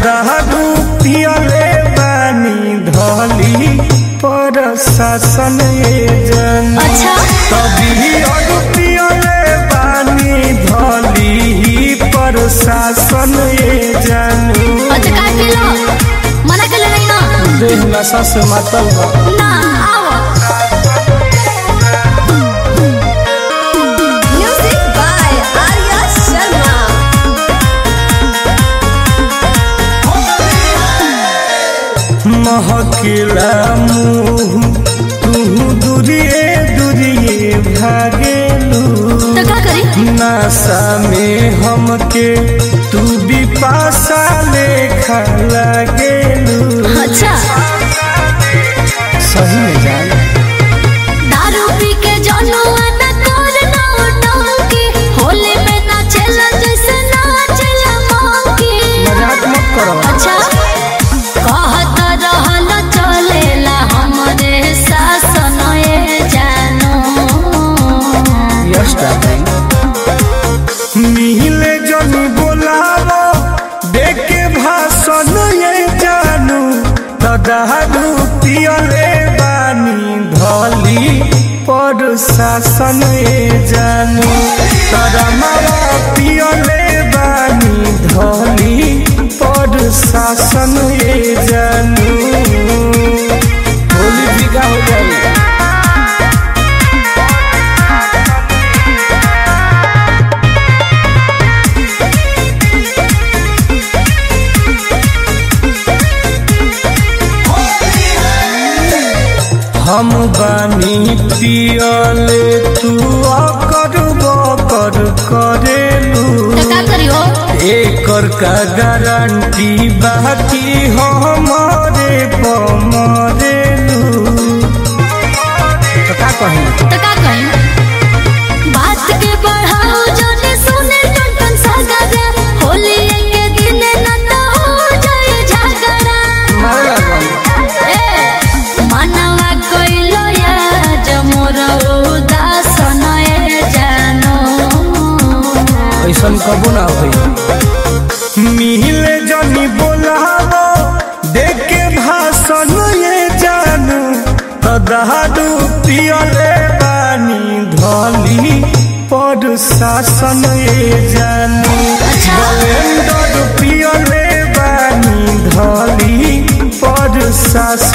दारू पियले बानी धली पर शासन जन अच्छा तभी और पियले बानी धली पर शासन जन अच्छा काय केलं मना केलं नाही ना देह नशा से मातल बा ना आओ म्युझिक बाय आर्या शर्मा महकिला मुँह तू दूरिए दूरिए भागेलू तर का करी नशा में हमके तू भी पासा लेखा लागेलू अच्छा सही में जान दारू पी के जनुआ न कर ना उठोंकी होली में ना चला जैसे ना चला मोंकी मजाक मत करो अच्छा कहत रहल चलेला हमरे शासन ए जानो यस डार्लिंग मिले जनी बोलावो देखे भाषण ये जानू दारू पियले बानी धली पर शासन ये जानू तरमावा पियले बानी धली पर शासन ये जानू होली बिका हो जाए हम बानी पियले तू अकर बकर करेलू तो का करियो एकर का गारंटी बाकी हमारे पमरेलू तो का कही तो का कही बात के बढ़ाओ जोने सुने टन टन सागरा होली के दिन न तो हो जाए झगड़ा मारे लागल ए मनवा कइलो या जमोर उदासन ए जानो ऐसन कबो ना होई मिले जनी बोलावो देखे भाषण ये जानू दादू पियले बानी धली पर शासन ये जानू ब्लेंडर पियले बानी धली पर शासन